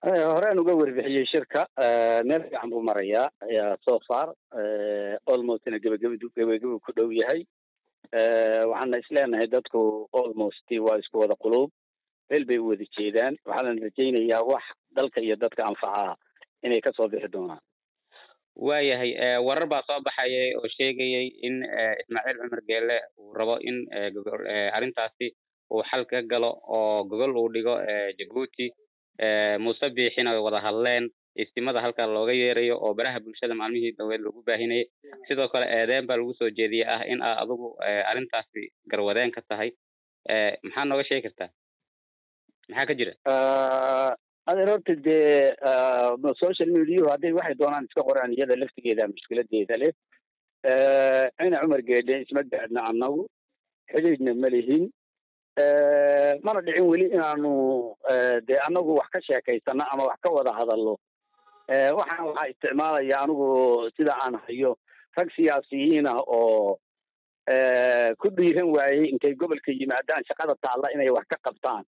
horeen uga warbixiyey shirka meel fiican buu marayaa so far almostna gebageba gebageba ku dhow yahay waxaana isleenahay dadku almost waa isku wada quluub meel bay u wada jeedaan waxaana rajaynayaa wax dalka iyo dadka anfaca inay kasoo bixi doonaan waayahay warar baa soo baxayay oo sheegayay in ismaaciil cumar geele uu rabo in arrintaasi uu xal ka galo oo gogol uu dhigo jabuuti muuse biixina ay wada hadleen istimada halkaa looga yeerayo oo baraha bulshada maalmihii daweed lagu baahinayay sidoo kale eedeen baa lagu soo jeediyey ah in aa adigu arrintaasi garwadeen ka tahay maxaa nooga sheegi kartaa maxaa ka jira adeer horta dee social mediahu hadday waxay doonaan iska qoraan iyada laftigeeda mushkiladeeda leh cina cumar geedhe isma gaadhna annagu xidhiidhna ma lihin mana dhicin weli inaanu dee annagu wax ka sheekaysano ama wax ka wada hadallo waxaan waxaa isticmaalaya anigu sida aan hayo rag siyaasiyiin ah oo ku dhiiran waayey intay gobolka yimaadaan shaqada taalla inay wax ka qabtaan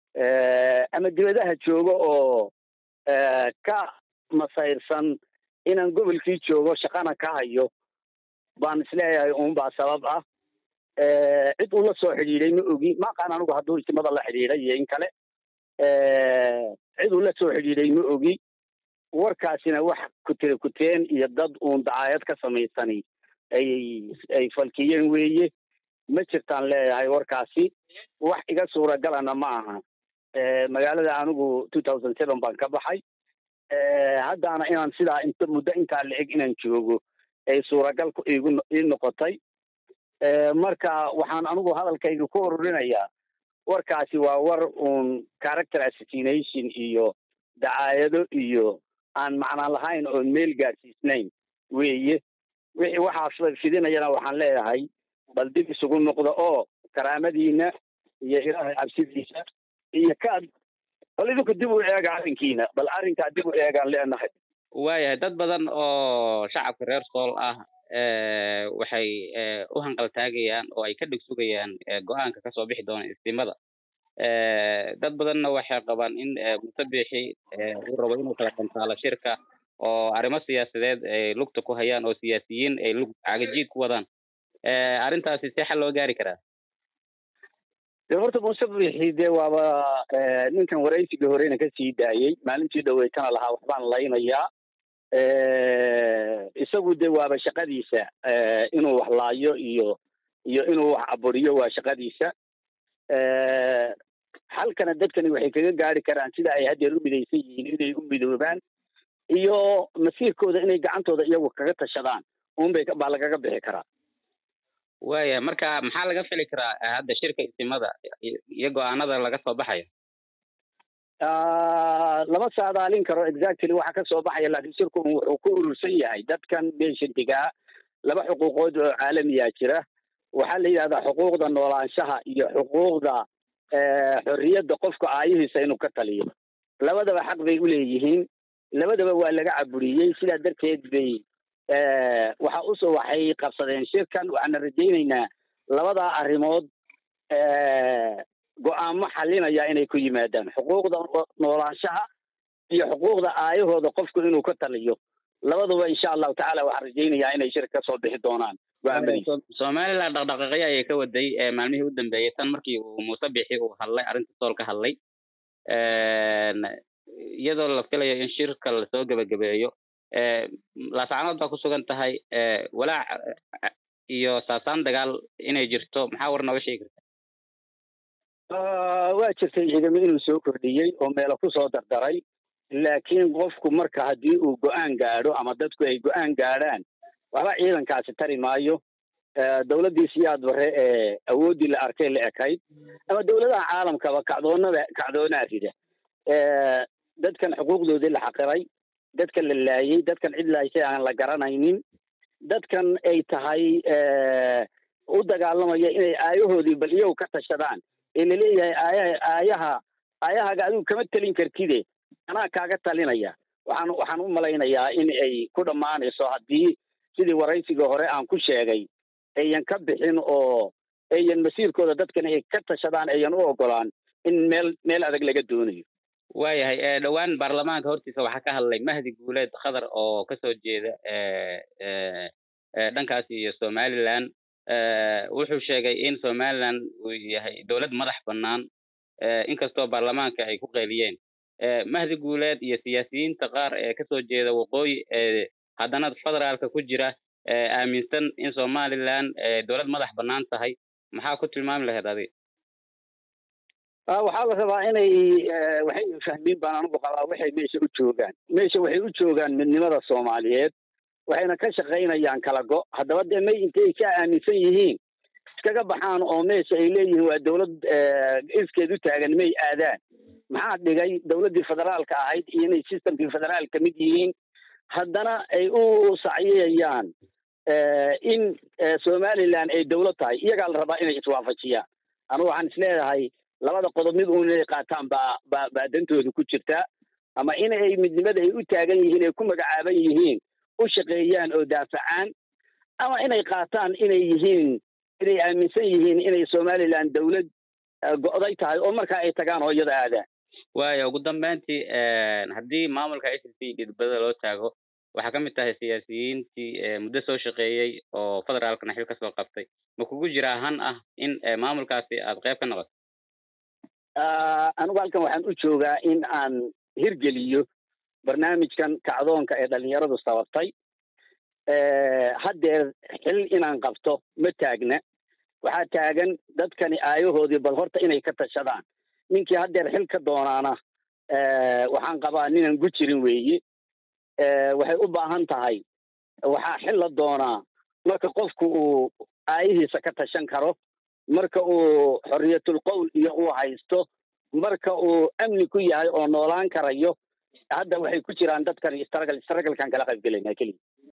ama dibadaha joogo oo ka masayrsan inaan gobolkii joogo shaqana ka hayo baan isleeyahay uunbaa sabab ah cid uu la soo xidhiidhay ma ogi ma aqaan anigu hadduu istimada la xidhiidhay iyo in kale cid uu la soo xidhiidhay ma ogi warkaasina wax kutire kuteen iyo dad uun dacaayad ka samaysani ay ay falkiyeen weeye ma jirtaan leeyahay warkaasi wax iga suuragalana ma aha magaalada anigu two thousand seven baan ka baxay haddaana inaan sidaa int muddo intaa la eg inaan joogo ay suuragal igu ii noqotay marka waxaan anigu hadalkayga ku ururinayaa warkaasi waa war uun character assassination iyo dacaayado iyo aan macnaan lahayn oon meel gaadsiisnayn weeye wixii waxaa fidinayana waxaan leeyahay bal dib isugu noqda oo karaamadiina iyo ilaahay cabsidiisa iyo kaad bal idinku dib u eega arrinkiina bal arrinkaa dib u eegaan leenahay waayahay dad badan oo shacabka reer sool ah waxay u hanqaltaagayaan oo ay ka dhig sugayaan go-aanka kasoo bixi doona istimada dad badanna waxay qabaan in muuse biixi uu rabo inuu kala kantaalo shirka oo arrimo siyaasadeed ay lugta ku hayaan oo siyaasiyiin ay lug cagajiid ku wadaan arrintaasi see xal loo gaari karaa de horta muuse biixi dee waaba ninkan waraysiga horena kasii daayey maalintii dhaweytana lahaa waxbaan laynayaa isagu de waaba shaqadiisa inuu wax laayo iyo iyo inuu wax aburiyo waa shaqadiisa halkana dadkani waxay kaga gaari karaan sida ay haddeer u midaysan yihiin inay u midoobaan iyo masiirkooda inay gacantooda iyagu kaga tashadaan unbay baa lagaga bixi karaa waaya marka maxaa laga fili karaa hadda shirka istimada iyo go-aanada laga soo baxayo lama saadaalin karo exactly waxa ka soo baxaya laakiin shirku wuxuu ku urursan yahay dadkan beeshantigaa laba xuquuqood oo caalamiya jira waxaa la yidhahdaa xuquuqda noolaanshaha iyo xuquuqda xorriyadda qofka aayihiisa inuu ka taliyo labadaba xaq bay u leeyihiin labadaba waa laga caburiyey sidaa darteed bay waxa usoo waxay qabsadeen shirkan waxaana rajaynaynaa labadaa arrimood go-aamo xalinaya inay ku yimaadaan xuquuqda noolaanshaha iyo xuquuqda aayahooda qofku inuu ka taliyo labaduba insha allahu tacala waxaan rajaynayaa inay shir ka soo bixi doonaan somaliland dhaqdhaqaaqyo ayay ka waday maalmihii u dambeeyey tan markii uu muuse bixi uu hadlay arrinta sool ka hadlay iyadoo la filayo in shirka lasoo gebagabeeyo laascanood baa ku sugan tahay walaac iyo saasaan dagaal inay jirto maxaa war nooga sheegi karta waa jirtay ciidamo inuu soo kordhiyey oo meelo kusoo dardaray laakiin qofku marka haddii uu go-aan gaadho ama dadku ay go-aan gaadhaan waxba ciidankaasi tari maayo dowladdii siyaad bare ee awooddii la arkay la ekayd ama dowladaha caalamkaba kacdoonada kacdoonaa rida dadkan xuquuqdoodii la xaqiray dadkan la laayey dadkan cid laaysay aan la garanaynin dadkan ay tahay u dagaalamaya inay aayahoodii bal iyagu ka tashadaan ee laleeyahay aayaha aayaha aayahaaga adigu kama telin kartide anaa kaaga talinaya waxaan waxaan u malaynayaa in ay ku dhammaanayso haddii sidii waraysiga hore aan ku sheegay ayan ka bixin oo ayan masiirkooda dadkan ay ka tashadaan ayan u ogolaan in meel meel adag laga doonayo waayahay dhowaan baarlamaanka hortiisa waxaa ka hadlay mahdi guuleed khadar oo kasoo jeeda dhankaasi iyo somaliland wuxuu sheegay in somaliland uu yahay dowlad madax bannaan inkastoo baarlamaanka ay ku qayliyeen mahdi guuleed iyo siyaasiyiinta qaar ee kasoo jeeda waqooyi haddana federaalka ku jira aaminsan in somaliland dowlad madax bannaan tahay maxaa ku tilmaami lahayd adig waxaa la rabaa inay waxay fahmiin baan anugu qabaa waxay meesha u joogaan meesha waxay u joogaan midnimada soomaaliyeed waxayna ka shaqaynayaan kala go haddaba dee may intay ka aaminsan yihiin iskaga baxaan oo meesha ay leeyihiin waa dowlad iskeed u taagan may aadaan maxaa dhigay dowladdii federaalka ahayd iyo inay systemkii federaal ka mid yihiin haddana ay u sacyayaan in somaliland ay dowlad tahay iyagaa la rabaa inay iswaafajiyaan anugu waxaan isleedahay labada qodob mid uun inay qaataan baa baa baa dantooda ku jirta ama inay midnimada ay u taagan yihiin ay ku magacaaban yihiin u shaqeeyaan oo daafacaan ama inay qaataan inay yihiin inay aaminsan yihiin inay somaliland dowlad go'day tahay oo markaa ay tagaan hooyada aadaan waayo ugu dambeyntii haddii maamulka s c dhidbada loo taago waxaa ka mid tahay siyaasiyiintii muddo soo shaqeeyey oo federaalkana xil kasoo qabtay ma kugu jiraa han ah in maamulkaasi aad qayb ka noqoto anigu halkan waxaan u joogaa in aan hirgeliyo barnaamijkan kacdoonka ee dhalinyaradu sababtay haddeer xil inaan qabto ma taagna waxaa taagan dadkani aayahoodii bal horta inay ka tashadaan ninkii haddeer xil ka doonaana waxaan qabaa ninaan gu jirin weeye waxay u baahan tahay waxaa xil la doonaa marka qofku uu aayihiisa ka tashan karo marka uu xorriyatul qowl iyo uu haysto marka uu amni ku yahay oo noolaan karayo hadda waxay ku jiraan dadkan istragal istragalkan kala qayb gelayna keliya